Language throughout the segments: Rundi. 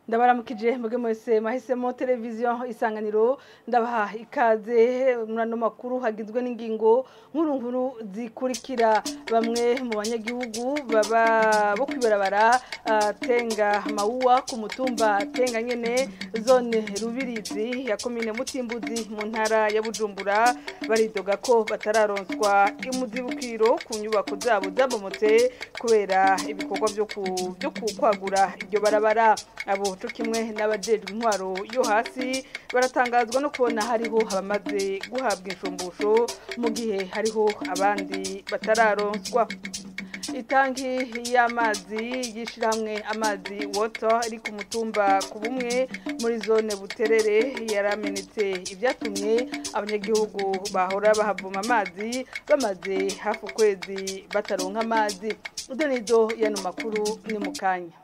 ndabaramukije muge mwese mahisemo televiziyo isanganiro ndabaha ikaze muri ano makuru hagizwe n'ingingo nkuru nkuru zikurikira bamwe mu banyagihugu baba bo kwibarabara tenga mawuwa ku mutumba tenga nyene zone rubirizi ya komine mutimbuzi mu ntara ya bujumbura baridoga ko batararonswa imuzibukiro ku nyubako zabo zabomotse kubera ibikorwa byo kwagura iryo barabara abo cyo kimwe n'abajejwe intwaro yo hasi baratangazwa no kubona hariho abamaze guhabwa inshumbusho mu gihe hariho abandi batararonswa itanki y'amazi y'ishyirahamwe amazi water iri ku mutumba ku bumwe muri zone buterere yaramenetse ibyatumye abanyagihugu bahora bahavoma amazi bamaze hafi ukwezi bataronka amazi ibyo ni byo yano makuru ni mu kanya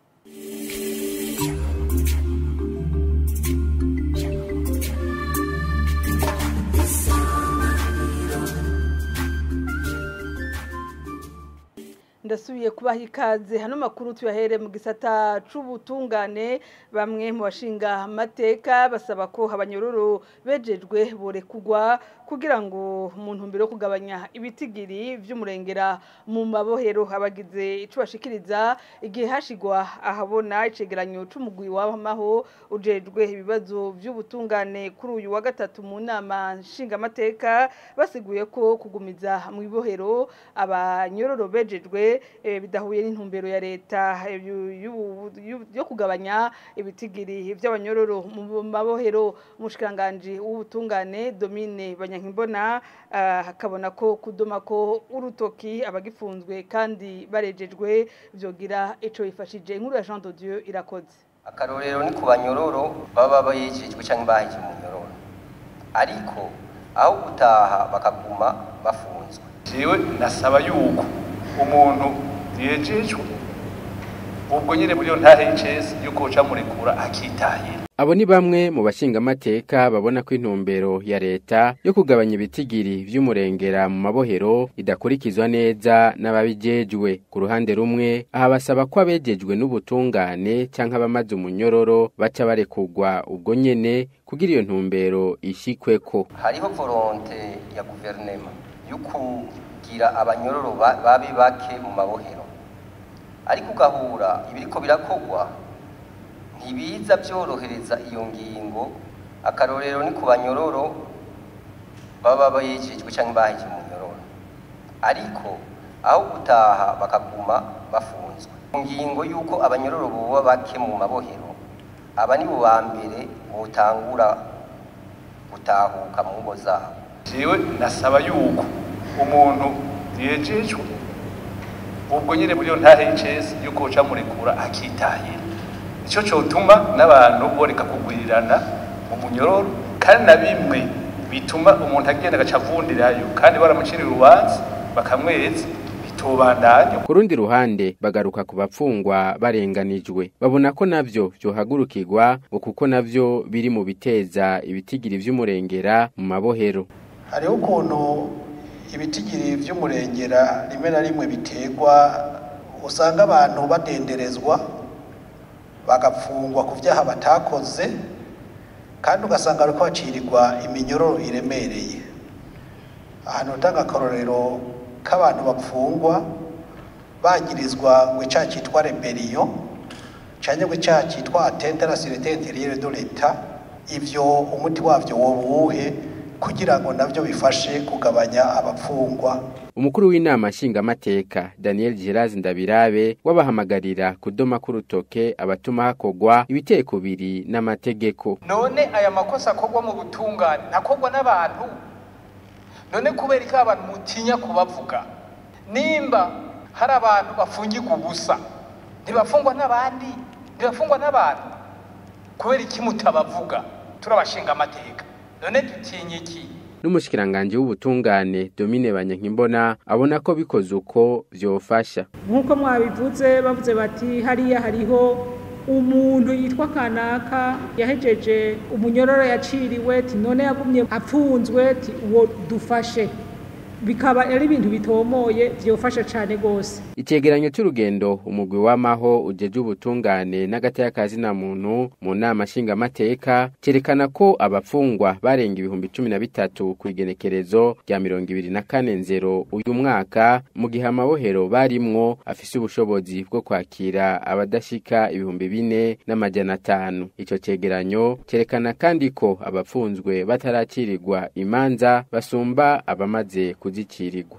ndasubiye kubaha ikaze hano makuru tuyahere mu gisata c'ubutungane bamwe mu bashinga amateka basaba ko abanyororo bejejwe borekugwa kugira ngo mu ntumbero yo kugabanya ibitigiri vy'umurengera mu mabohero abagize ico bashikiriza igihe hashigwa ahabona icegeranyo c'umugwi w'amaho ujejwe ibibazo vy'ubutungane kuri uyu wa gatatu mu nama nshinga amateka basiguye ko kugumiza mu ibohero abanyororo bejejwe bidahuye n'intumbero ya leta yo kugabanya ibitigiri by'abanyororo mu mabohero umushikiranganji w'ubutungane domine banyankimbona akabona ko kudoma ko urutoki abagifunzwe kandi barejejwe byogira ico bifashije inkuru ya Jean de Dieu irakoze akarorero ni ku banyororo baba bayejejwe cyangwa baheje mu nyororo ariko aho gutaha bakaguma bafunzwe jewe nasaba yuko umuntu yejejwe ubwo nyine muri yo ntahe y'icesi yuko uca murekura akitahira Abo ni bamwe mu bashingamateka babona ko intumbero ya leta yo kugabanya ibitigiri vy'umurengera mu mabohero idakurikizwa neza n'ababijejwe ku ruhande rumwe aha basaba ko abejejwe n'ubutungane canke abamaze umunyororo baca barekugwa ubwo nyene kugira iyo ntumbero ishikweko hariho volonte ya guverinema yo kugira abanyororo babe bake mu mabohero ariko ugahura ibiriko birakogwa ntibiza byorohereza iyo ngingo akarorero ni ku banyororo baba bayejejwe cyangwa baheje mu nyororo ariko aho gutaha bakaguma bafunzwe ingingo y'uko abanyororo boba bake mu mabohero aba ni bo ba mbere butangura gutahuka mu ngo zabo jewe nasaba yuko umuntu yejejwe ubwo nyine muri yo ntahe y'icesi yuko uca murekura akitahira icyo cyotuma n'abantu boreka kugwirirana mu munyororo kandi na bimwe bituma umuntu agenda agaca avundirayo kandi baramucira urubanza bakamweza bitobandanya ku rundi ruhande bagaruka ku bapfungwa barenganijwe babona ko navyo vyohagurukirwa ngo kuko navyo biri mu biteza ibitigiri vy'umurengera mu mabohero hariho ukuntu ibitigiri vy'umurengera rimwe na rimwe biterwa usanga abantu badenderezwa bagapfungwa ku byaha batakoze kandi ugasanga ariko hacirirwa iminyororo iremereye ahantu utanga akarorero k'abantu bapfungwa bagirizwa ngo icyaha cyitwa reberiyo cyangwa ngo icyaha cyitwa atente la sirete interiyere do leta ibyo umuti wabyo woba uwuhe kugira ngo nabyo bifashe kugabanya abapfungwa umukuru w'inama nshingamateka daniel gerazi ndabirabe wabahamagarira kudoma k'urutoke abatuma hakogwa ibiteye kubiri n'amategeko none aya makosa akogwa mu butungane ntakogwa n'abantu none kubera ko abantu mutinya kubavuga nimba hari abantu bafungirwa ubusa ntibafungwa n'abandi ntibafungwa n'abantu kubera iki mutabavuga turabashinga amateka none dutinye iki n'umushikiranganje w'ubutungane Domine Banyankimbona abona ko bikoze uko vyofasha nk'uko mwabivuze bavuze bati hariya hariho umuntu yitwa kanaka yahejeje umunyororo yaciriwe ti none yagumye apfunzwe ti uwo dufashe bikaba ari ibintu bitomoye byofasha cyane rwose Icegeranyo c'urugendo umugwi w'amaho ujeje ubutungane n'agateka na muntu mu nama nshingamateka cerekana ko abapfungwa barenga ibihumbi cumi na bitatu ku igenekerezo rya mirongo ibiri na kane nzero uyu mwaka mu gihe amabohero barimwo afise ubushobozi bwo kwakira abadashika ibihumbi bine n'amajana atanu ico cegeranyo cerekana kandi ko abapfunzwe bataracirirwa imanza basumba abamaze kuzikirirwa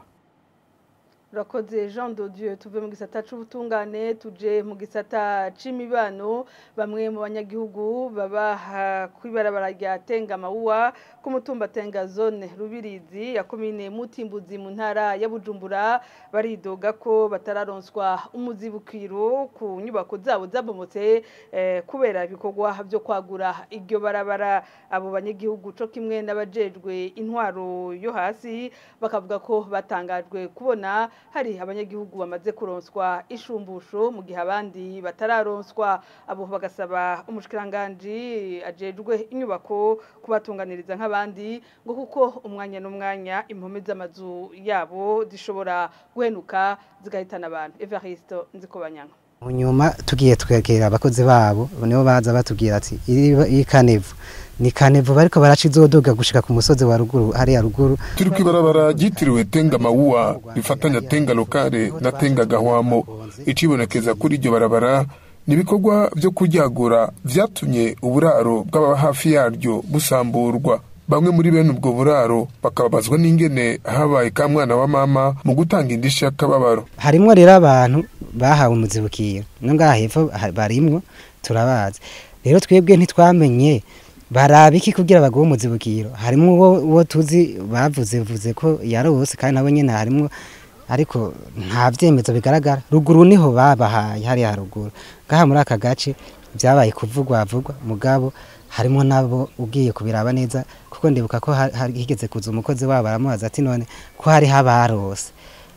urakoze jean de dieu tuve mu gisata c'ubutungane tuje mu gisata c'imibano bamwe mu banyagihugu baba kwibarabara rya tengamawuwa ku mutumba tenga zone rubirizi ya komine mutimbuzi mu ntara ya bujumbura baridoga ko batararonswa umuzibukiro ku nyubako zabo zabomotse eh, kubera ibikorwa byo kwagura iryo barabara abo banyagihugu co kimwe n'abajejwe intwaro yo hasi bakavuga ko batangajwe kubona hari abanyagihugu bamaze kuronswa ishumbusho mu gihe abandi batararonswa abo bagasaba umushikiranganji ajejwe inyubako kubatunganiriza nk'abandi ngo kuko umwanya n'umwanya impome z'amazu yabo zishobora guhenuka zigahitana abantu Evariste Nzikobanyanga mu nyuma tugiye twegera abakozi babo nibo baza batubwira ati iyi kanevu ni kanevu bariko baraca izodoga gushika ku musozi wa ruguru hariya ruguru turi kwibarabara ryitiriwe tenga mawuwa rifatanya tenga lokale na tenga gahwamo icibonekeza kuri iryo barabara ni ibikorwa vyo kuryagura vyatumye uburaro bw'ababa hafi yaryo busamburwa bamwe muri bene ubwo buraro bakababazwa n'ingene habaye ka mwana wa mama mu gutanga indishyi y'akababaro harimwo rero abantu bahawe umuzibukiro no ngaha hepfo barimwo turabazi rero twebwe ntitwamenye baraba iki kugira baguhe umuzibukiro harimo uwo uwo tuzi bavuze vuze ko yarose kandi nabo nyene harimo ariko nta vyemezo bigaragara ruguru niho babahaye hariya haruguru ngaha muri aka gace vyabaye kuvugwa vugwa mugabo harimo nabo ugiye kubiraba neza kuko ndibuka ko higeze kuza umukozi wabo aramubaza ati none ko hari habarose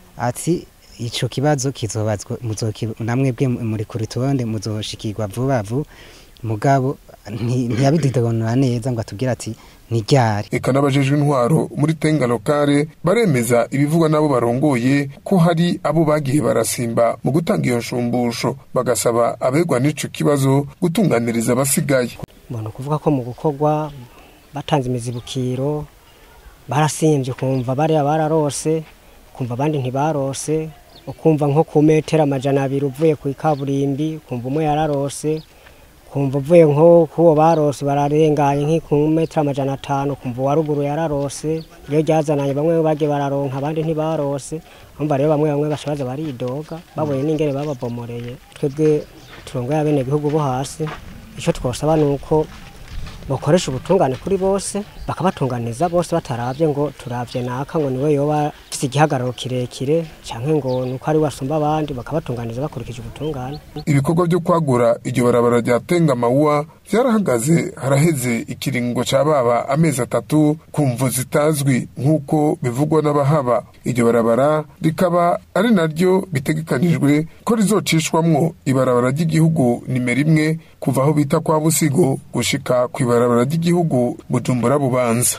ati ico kibazo kizobazwa namwebwe muri ku rutonde muzoshikirwa vuba vuba mugabo ntiyabididonora neza ngo atubwire ati ntiryari eka n'abajejwe intwaro muri tenga lokale baremeza ibivugwa n'abo barongoye ko hari abo bagiye barasimba mu gutanga iyo nshumbusho bagasaba abegwa n'ico kibazo gutunganiriza abasigaye mbona ukuvuga ko mu gukorwa batanze imizibukiro barasimbye ukumva bariya bararose ukumva abandi ntibarose ukumva nko ku metero amajana abiri uvuye ku ikaburimbi ukumva umwe yararose kumva uvuye nko kuwo barose bararenganye nk'iku metero amajana atanu kumva uwa ruguru yararose iyo ryazananye bamwe bagiye bararonka abandi ntibarose umva rero bamwe bamwe bashabaza baridoga babonye n'ingene bababomoreye twebwe turongoye abenegihugu bo hasi icyo twosaba ni uko bakoresha ubutungane kuri bose bakabatunganiza bose batarabye ngo turabye naka ngo niwe yoba afite igihagararo kirekire cyangwa ngo ni uko ari wasumba abandi bakabatunganiza bakurikije ubutungane ibikorwa byo kwagura iryo barabara rya tenga mawuwa byarahagaze haraheze ikiringo ca baba amezi atatu ku mvu zitazwi nk'uko bivugwa n'abahaba iryo barabara rikaba ari naryo bitegekanijwe ko rizocishwamwo ibarabara ry'igihugu nimero imwe kuva aho bita kwa busigo gushika ku ibarabara ry'igihugu bujumbura bubanza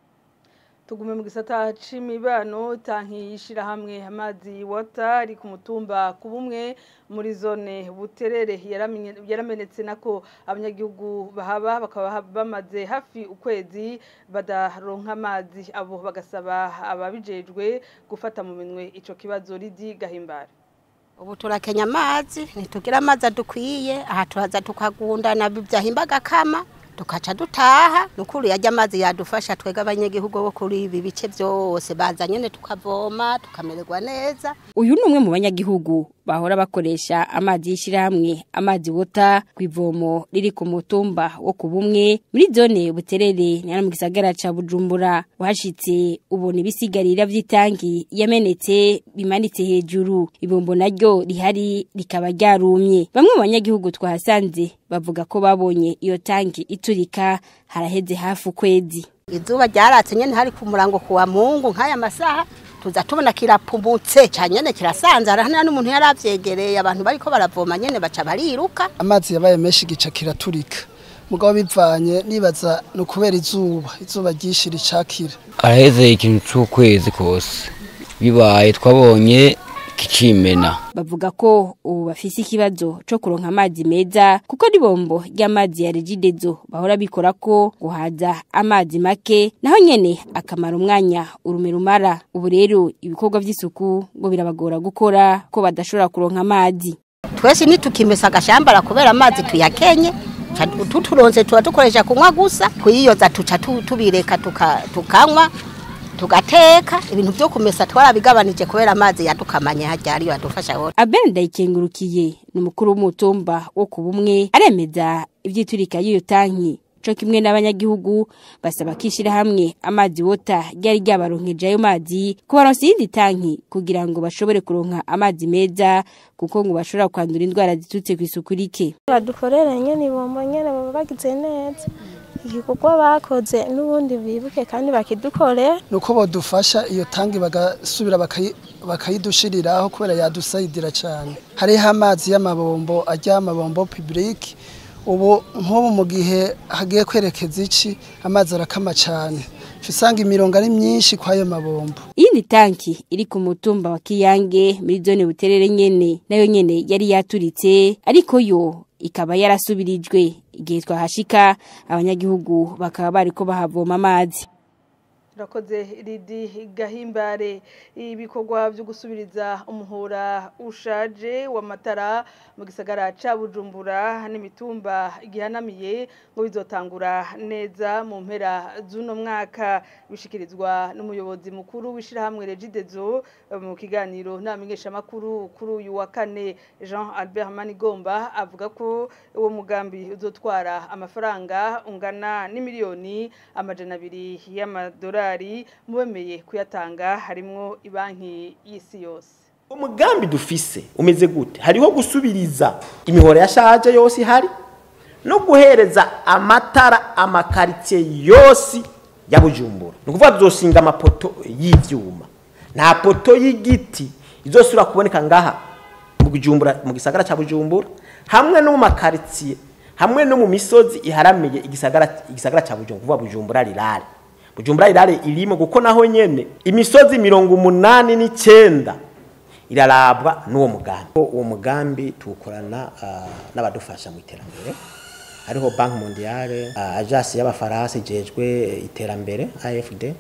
tugume mu gisata c'imibano tanki yishirahamwe amazi wata ari ku mutumba ku bumwe muri zone buterere yaramenetse nako abanyagihugu bahaba bakaba bamaze hafi ukwezi badaronka amazi abo bagasaba ababijejwe gufata mu minwe ico kibazo ridi gahimbara ubu turakenya amazi ntitugira amazi adukwiye aha turaza tukagundana byahimbaga kama tukaca dutaha nukuri yajya amazi yadufasha twega abanyagihugu bo kuri ibi bice byose baza nyene tukavoma tukamererwa neza uyu ni umwe mu banyagihugu bahora bakoresha amazi y'ishyirahamwe amazi wota ku ivomo riri ku mutumba wo ku bumwe muri zone buterere ni mu gisagara ca bujumbura uhashitse ubona ibisigarira vy'itangi yamenetse bimanitse hejuru ibombo naryo rihari rikaba ryarumye bamwe mu banyagihugu twahasanze bavuga ko babonye iyo tangi iturika haraheze hafi ukwezi izuba ryaratse nyene hari ku murango kuwa mungu nk'aya masaha tuza tubona kirapumutse cyane nyene kirasanzara hano n'umuntu yaravyegereye abantu bariko baravoma nyene baca bariruka amazi yabaye menshi gica kiraturika mugabo bivanye nibaza no kubera izuba izuba ryinshi ricakira araheze ikintu c'ukwezi kose bibaye twabonye kicimena bavuga ko ubu bafise ikibazo co kuronka amazi meza kuko n'ibombo ry'amazi ya regidezo bahora bikora ko guhaza amazi make naho nyene akamara umwanya urume rumara ubu rero ibikorwa vy'isuku ngo birabagora gukora ko badashobora kuronka amazi twese nitukimesa agashambara kubera amazi tuyakenye ca- tuturonse tuba dukoresha kunywa gusa kuyiyoza tuca tu- tubireka tuka- tukanywa tugateka ibintu vyo kumesa twarabigabanije kubera amazi yadukamanye harya ariyo adufasha hose Abel Ndayikengurukiye ni umukuru w'umutumba wo ku bumwe aremeza ivyiturika y'iyo tanki co kimwe n'abanyagihugu basaba kishira hamwe amazi wota ryari ryabaronkeje ayo mazi kubaronsa iyindi tanki kugira ngo bashobore kuronka amazi meza kuko ngo bashobora kwandura indwara zitutse kw'isuku rike badukorere nyene ibombo nyene baba bagize neza igikorwa bakoze n'ubundi bibuke kandi bakidukorera nuko bodufasha iyo tangi bagasubira bakayi- bakayidushiriraho kubera yadusayidira cyane hariho amazi y'amabombo ajya amabombo public ubu nk'ubu mu gihe hagiye kwerekeza iki amazi arakama cyane Uca usanga imirongo ari myinshi kw'ayo mabombo iyindi tanki iri ku mutumba wa Kiyange muri zone buterere nyene nayo nyene yari yaturitse ariko yo ikaba yarasubirijwe igihe twahashika abanyagihugu bakaba bariko bahavoma amazi Rakoze ridi gahimbare ibikorwa byo gusubiriza umuhora ushaje w'amatara mu gisagara ca Bujumbura n'imitumba igihanamiye ngo bizotangura neza mu mpera z'uno mwaka bishikirizwa n'umuyobozi mukuru w'ishirahamwe Regidezo mu kiganiro n'amenyesha makuru kuri uyu wa kane Jean Albert Manigomba avuga ko uwo mugambi uzotwara amafaranga ungana n'imiliyoni amajana abiri y'amadolari mubemeye kuyatanga harimwo ibanki y'isi yose umugambi dufise umeze gute hariho gusubiriza imihora yashaje yose ihari no guhereza amatara amakaritsiye yose ya bujumbura ni ukuvuga tuzoshinga amapoto y'ivyuma nta poto y'igiti izosubira kuboneka ngaha mu bujumbura mu gisagara cya bujumbura hamwe no mu makaritsiye hamwe no mu misozi iharamiye igisagara igisagara cya bujumbura kuvuga bujumbura rirare bujumbura rirare irimo kuko naho nyene imisozi mirongo umunani n'icyenda irarabwa n'uwo mugambi uwo mugambi tuwukorana ah, n'abadufasha mu iterambere hariho banki mondiale ah, agence y'abafaransa ijejwe iterambere afd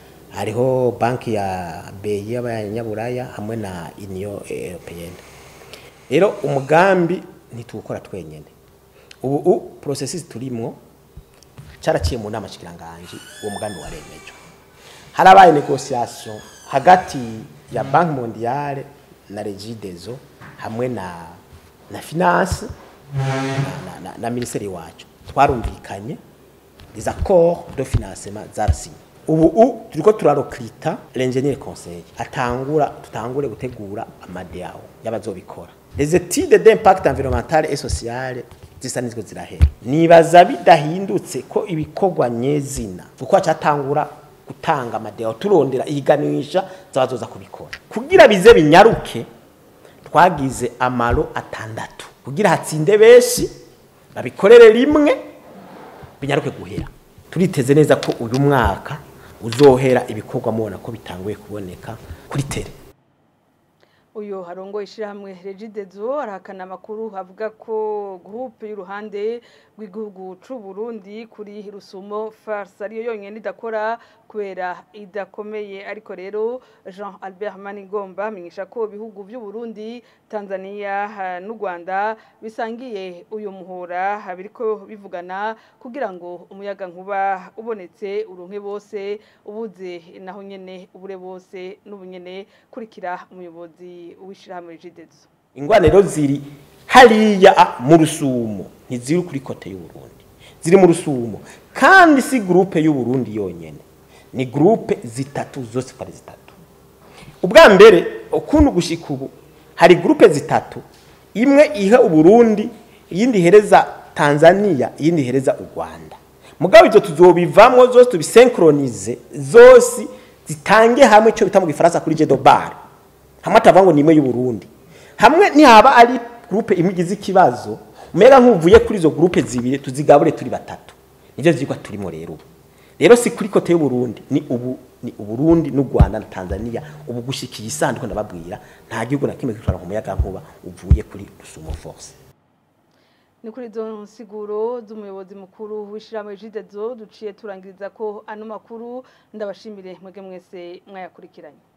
hariho banki ya beyi y'abanyaburaya hamwe na union européenne rero umugambi ntituwukora twenyene ubu u processes turimwo cyaraciye mu nama shikiranganji uwo mugambi waremejwe harabaye negotiation hagati ya banki mondiale na regidezo hamwe na na finance na, na, na, na ministeri wacu twarumvikanye des accords de financement zarasinye ubu u turiko turarokrita l'ingénieur conseil atangura tutangure gutegura amadeo y'abazobikora les études d'impact environnemental et social zisa nizwe zirahera nibaza bidahindutse ko ibikorwa nyezina kuko cyatangura gutanga amadeo turondera ihiganisha zabazoza kubikora kugira bize binyaruke twagize amaro atandatu kugira hatsinde benshi babikorere rimwe binyaruke guhera turiteze neza ko uyu mwaka uzohera ibikorwa mubona ko bitanguye kuboneka kuri tere uyu harongo ishyirahamwe regidezo arahakana amakuru avuga ko gurupe y'uruhande rw'igihugu c'u Burundi kuri rusumo farce ariyo yonyine idakora kubera idakomeye ariko rero jean albert manigomba amenyesha ko ibihugu by'u Burundi tanzania ha, n'u rwanda bisangiye uyu muhora biriko bivugana kugira ngo umuyaga nkuba ubonetse uronke bose ubuze naho nyene ubure bose n'ubunyene kurikira umuyobozi w'ishyirahamwe jidezo ingwane rero ziri hariya ah, mu rusumo ntiziri kuri kote y'uburundi ziri mu rusumo kandi si gurupe y'uburundi yonyene ni gurupe zitatu zose uko ari zitatu ubwa mbere ukuntu gushika ubu hari gurupe zitatu imwe iha uburundi iyindi ihereza tanzania iyindi ihereza u rwanda mugabo ibyo tuzobivamwo zose tubisenkronize zose zitange hamwe icyo bita mu gifaransa kuri jedobar hamwe atavuga ngo ni imwe y'uburundi hamwe ntihaba ari gurupe imwe igize ikibazo umenya nk'uvuye kuri izo gurupe zibiri tuzigabure turi batatu nibyo vyigwa turimo rero ubu rero si kuri kote y'uburundi ni ubu ni uburundi n'u rwanda na tanzania ubu gushikiye isanduku ndababwira nta gihugu na kimwe gitwara umuyaga nkuba uvuye kuri rusumo force ni kuri izo nsiguro z'umuyobozi mukuru w'ishyirahamwe jidezo duciye turangiriza ko ano makuru ndabashimire mwebwe mwese mwayakurikiranye